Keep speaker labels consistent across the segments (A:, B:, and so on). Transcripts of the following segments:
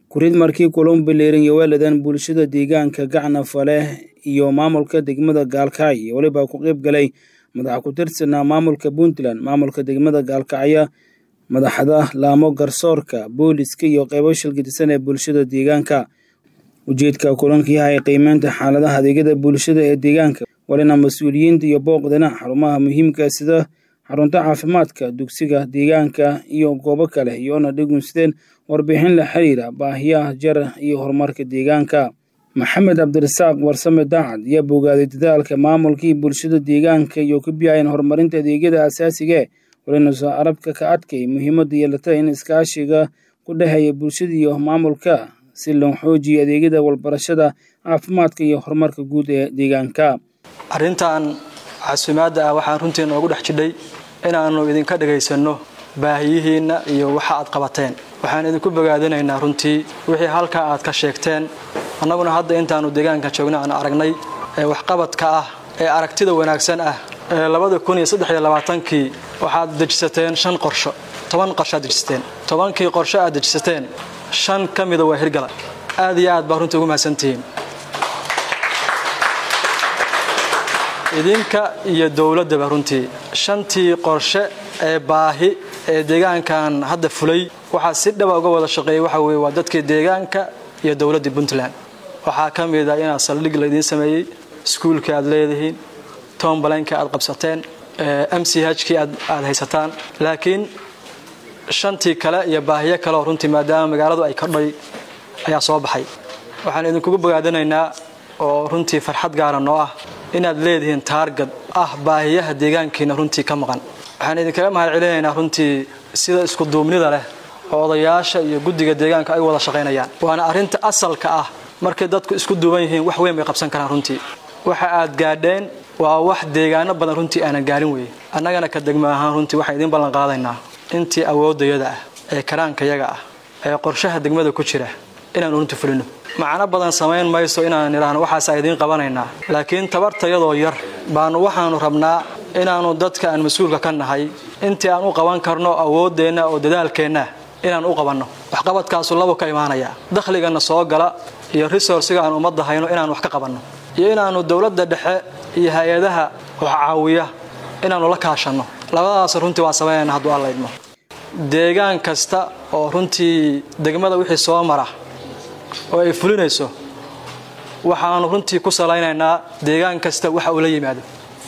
A: kurid markii kulan bileeran iyo weeladan bulshada deegaanka gacna fale iyo maamulka degmada gaalkacyo weliba ku qayb galay madaxa ku tirsanaa maamulka puntland maamulka degmada gaalkacyo madaxda laamo garsoorka booliska iyo qeybo shilgadisan ee bulshada deegaanka ujeedka kulanka yahay qiimeynta xaaladaha adeegyada bulshada ee deegaanka walina mas-uuliyiinta iyo booqdana xarumaha muhiimka sida xarunta caafimaadka dugsiga deegaanka iyo goobo kale iyoona dhigunsideen warbixin la xiriira baahiyaha jara iyo horumarka deegaanka maxamed cabdirasaaq warsame daacad ayaa bogaaday dadaalka maamulkii bulshada deegaanka iyo ku biyaayeen horumarinta adeegyada asaasigae walina soo arabka ka adkay muhiimadda yeelata in iskaashiga ku dhexeeya bulshada iyo maamulka si loo xoojiyo adeegyada walbarashada caafimaadka iyo horumarka guud ee deegaanka
B: arrintan casuumaadda ah waxaan runtii noogu dhex jidhay inaannu idinka dhagaysanno baahiyihiinna iyo waxa aad qabateen waxaan idinku bogaadinaynaa runtii wixii halkaa aad ka sheegteen annaguna hadda intaannu deegaanka joogna aan aragnay ee waxqabadka ah ee aragtida wanaagsan ah ee labada kun iyo saddex iyo labaatankii waxaad dejisateen shan qorsho toban qorsho aad dejisateen tobankii qorsho aad dejisateen shan ka mida waa hirgala aad iyo aad baa runtii ugu mahadsantihiin idinka iyo dowladdaba runtii shantii qorshe ee baahi ee deegaankan hadda fulay waxaa si dhaba uga wada shaqeeyay waxa weye waa dadkii deegaanka iyo dowladdii puntland waxaa ka mid ah inaad saldhig laydiin sameeyey iskuulkii aad leedihiin tombalaynka aad qabsateen m c hkii aad haysataan laakiin shantii kale iyo baahiyo kaleoo runtii maadaama magaaladu ay kadhay ayaa soo baxay waxaan idinkugu bogaadinaynaa oo runtii farxad gaara noo ah inaad leedihiin taargad ah baahiyaha deegaankiina runtii ka maqan waxaan idinkaga mahad celinaynaa runtii sida iskuduubnida leh oo odayaasha iyo guddiga deegaanka ay wada shaqaynayaan waana arrinta asalka ah markay dadku isku duuban yihiin wax weyn bay qabsan karaan runtii waxa aad gaadheen waa wax deegaano badan runtii aanan gaarin weye annagana ka degma ahaan runtii waxaan idiin ballan qaadaynaa intii awooddayada ah ee karaankayaga ah ee qorshaha degmada ku jira inaanu runtii fulino macno badan samayn mayso inaan idhaahno waxaasa idiin qabanaynaa laakiin tabartayadoo yar baanu waxaanu rabnaa inaannu dadka aan mas-uulka ka nahay intii aan u qaban karno awooddeenna oo dadaalkeenna inaan u qabanno waxqabadkaasu labo ka imaanaya dakhligana soo gala iyo resourciga aan ummadda hayno inaan wax ka qabanno iyo inaannu dowladda dhexe iyo hay-adaha wax caawiya inaannu la kaashanno labadaas runtii waan samaynayna hadduu alla idmo deegaan kasta oo runtii degmada wixii soo mara oo ay fulinayso waxaanu runtii ku salaynaynaa deegaan kasta waxa uu la yimaado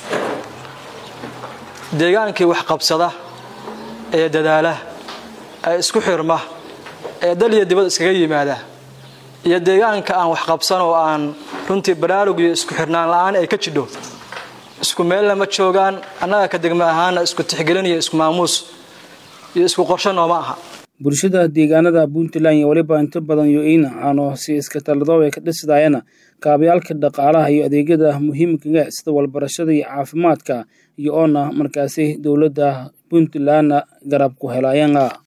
B: deegaankii wax qabsada ee dadaala ee isku xirma ee dal iyo dibad iskaga yimaada iyo deegaanka aan wax qabsan oo aan runtii baraarug iyo isku xirnaan la-aan ay ka jidho isku meelna ma joogaan annaga ka degma ahaana isku tixgelin iyo isku maamuus iyo isku qorsho nooma aha
A: bulshada deegaanada puntland iyo weliba inta badan yo-in aano si iska taladoob ay ka dhisidayana kaabayaalka dhaqaalaha iyo adeegyada muhiimkaga sida walbarashada iyo caafimaadka iyo oona markaasi dowladda puntlandna garab ku helayana